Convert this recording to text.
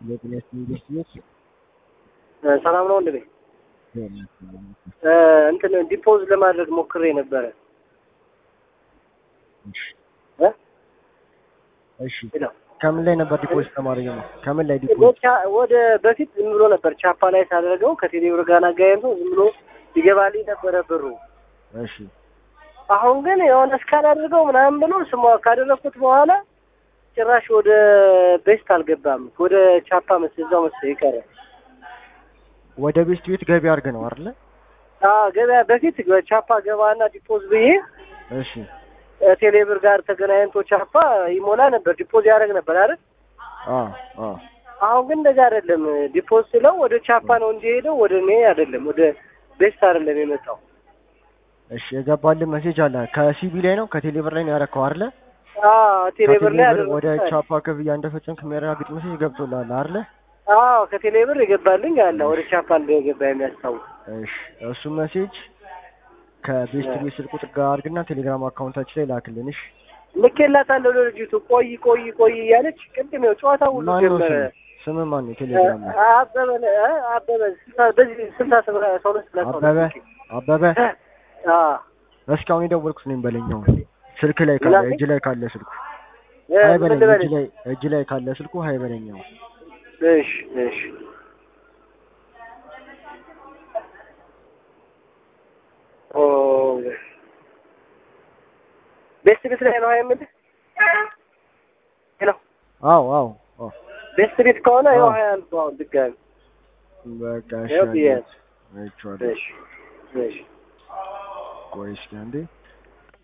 የጤናስ ኢንዱስትሪዎች ሰላም ነው ወንድሜ። እንትን ዲፖዝ ለማድረግ ሞክሬ ነበረ። እ? እሺ ሄሎ። ከምን ላይ ነበር ዲፖዚት ለማድረግ ነው? ከምን ላይ ዲፖዚት? ወደ- ወደ በፊት ዝም ብሎ ነበር ቻፓ ላይ ሳደርገው ከቴሌብር ጋር አጋየንቶ ዝም ብሎ ይገባልኝ ነበረ ብሩ። እሺ አሁን ግን የሆነ እስካን አድርገው ምናምን ብሎ ስሟ ካደረግኩት በኋላ ጭራሽ ወደ ቤስት አልገባም። ወደ ቻፓ መስ እዛው መስ ይቀረ ወደ ቤስት ቤት ገቢ አድርገ ነው አይደለ? አዎ፣ ገበያ በፊት በቻፓ ገባና ዲፖዝ ብዬ እሺ ቴሌብር ጋር ተገናኝቶ ቻፓ ይሞላ ነበር፣ ዲፖዝ ያደርግ ነበር አይደል? አ አ አሁን ግን እንደዛ አይደለም። ዲፖዝ ስለው ወደ ቻፓ ነው እንጂ ሄደው ወደ እኔ አይደለም፣ ወደ ቤስት አይደለም የመጣው። እሺ የገባልን ሜሴጅ አለ ከሲቢ ላይ ነው ከቴሌብር ላይ ነው ያረከው አይደለ? አዎ ቴሌብር ላይ ከቴሌብር ወደ አደረኩት። ቻፓ ክፍያ እንደፈጸምክ የሚያረጋግጥ ሜሴጅ ገብቶልሃል አይደለ? አዎ ከቴሌብር የገባልኝ አለ ወደ ቻፓ እንደገባ የሚያስታውስ። እሺ እሱ ሜሴጅ ከቤስት ቤት ስልክ ቁጥር ጋር አድርግና ቴሌግራም አካውንታችን ላይ ላክልን። እሺ ልኬላታለሁ ለልጅቱ ቆይ ቆይ ቆይ እያለች ቅድም ያው ጨዋታ ሁሉ ማን ነው ጀመረ። ስም ስም ማን ነው ቴሌግራም ላይ? አበበ ነ- እ አበበ ስልሳ በዚህ ስልሳ ስብራ ሰው ሁለት ስልሳ ሁለት አበበ አበበ አ እስካሁን የደወልኩት ነኝ በለኛው ስልክ ላይ ካለ ምን እጅ ላይ ካለ ስልኩ እ ሀይ ምን በለኝ ልበልህ? እጅ ላይ እጅ ላይ ካለ ስልኩ ሀይ በለኛው እሺ እሺ ኦ ቤስት ቤት ላይ ነው የምልህ። ሄሎ አዎ አዎ አዎ ቤስት ቤት ከሆነ ያው አዎ። ሀያ አንድ ነው አሁን ድጋሚ በቃ እሺ ያው ብዬሽ አይቼዋለሁ። እሺ እሺ ቆይ እስኪ አንዴ